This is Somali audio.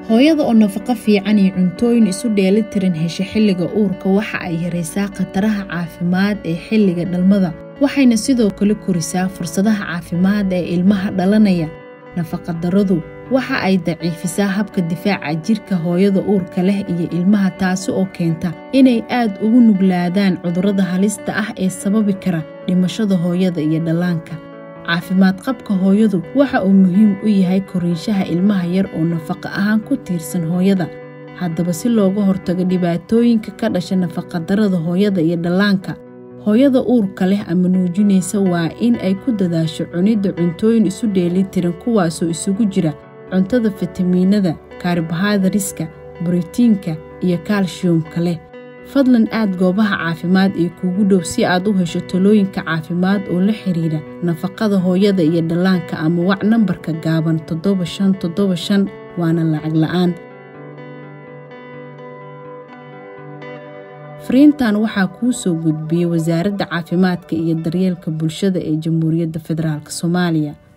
hooyada oo nafaqo fiican iyo cuntooyin isu dheelitiran hesha xilliga uurka waxa ay yaraysaa khataraha caafimaad ee xilliga dhalmada waxayna sidoo kale korisaa fursadaha caafimaad ee ilmaha dhalanaya nafaqadarradu waxa ay daciifisaa habka difaaca jirka hooyada uurka leh iyo ilmaha taasi oo keenta inay aad ugu nuglaadaan cudurrada halista ah ee sababi kara dhimashada hooyada iyo dhallaanka caafimaad qabka hooyadu waxa uu muhiim u yahay koriinshaha ilmaha yar oo nafaqo ahaan ku tiirsan hooyada haddaba si looga hortago dhibaatooyinka ka dhasha nafaqadarrada hooyada iyo dhallaanka hooyada uurka leh ama nuujinaysa waa in ay ku dadaasho cunidda cuntooyin isu dheelitiran kuwaasoo isugu jira cuntada fitamiinada kaarbohadariska borotiinka iyo kaalshiyumka leh fadlan aad goobaha caafimaad ee kuugu dhow si aad u hesho talooyinka caafimaad oo la xiriira nafaqada hooyada iyo dhallaanka ama wac nambarka gaaban toddoba shan toddoba shan waana lacag la'aan fariintan waxaa kuu soo gudbiyey wasaaradda caafimaadka iyo daryeelka bulshada ee jamhuuriyadda federaalk soomaaliya